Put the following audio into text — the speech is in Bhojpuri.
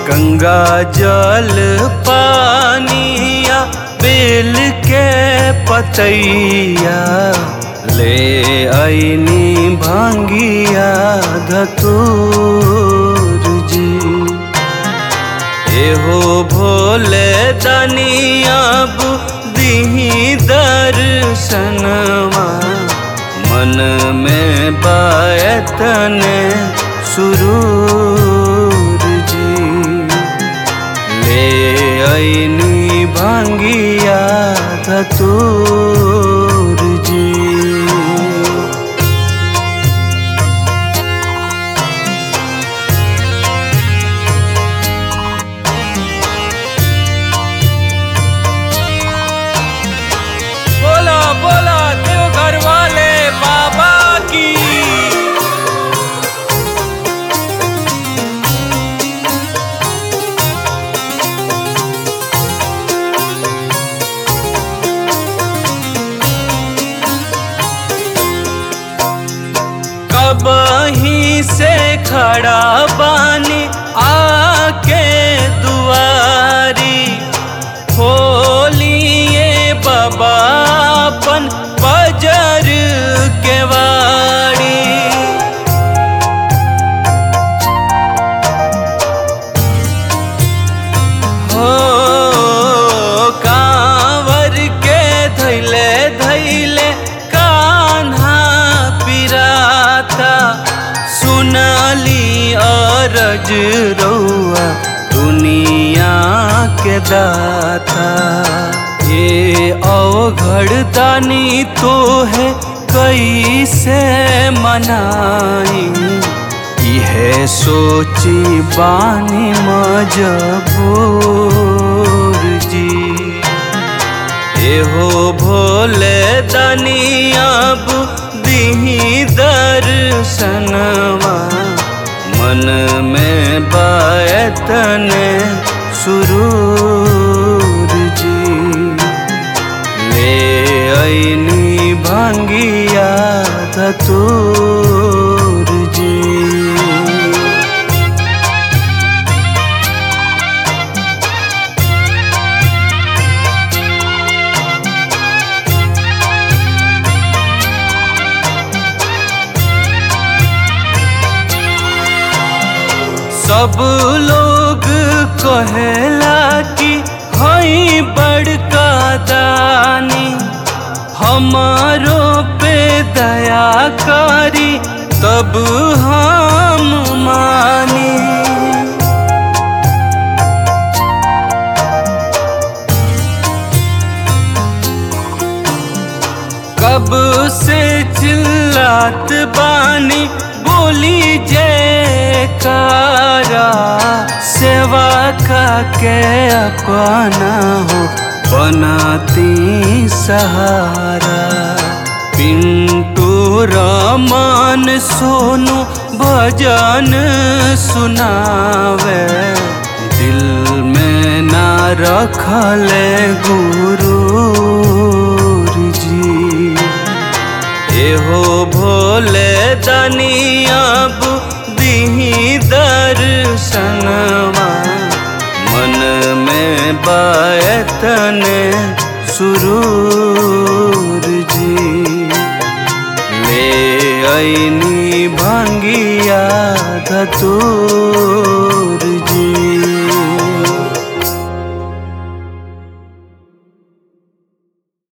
गंगा जल पानिया बेल के पतैया ले आईनी भांगिया धतूर जी एहो भोले दनिया बुद्धि दर्शनवा मन में बायतन सुरूर जी ले आईनी भांगिया धतूर जी बोला बोला देवघर वाले बाबा की कबही से खड़ा बानी आके दुआरी खोलिए बाबा अपन बजर के वाड़ी हो कांवर के धैले धैले कान्हा पिराता सुनली अरज रौआ दुनिया के दाता ये अवघड़ दानी तो है कैसे मनाई इहे सोची बानी मजबूर जी एहो भोले दनिया बुद्धि दर्शनवा मन में बायतन सुरूर जी ले आईनी भांगिया धतूर जी सब लोग कहेला कि हई बड़का दानी हमारो पे दया करी तब हम मानी कब से चिल्लात बानी बोली जयकारा सेवा का के अपना हो बनाती सहारा पिंटू रमन सोनू भजन सुनावे दिल में ना रखले गुरु जी एहो भोले दनिया बुद्धि दर्शनवा मन में बायतन सुरूर जी ले आईनी भांगिया धतूर जी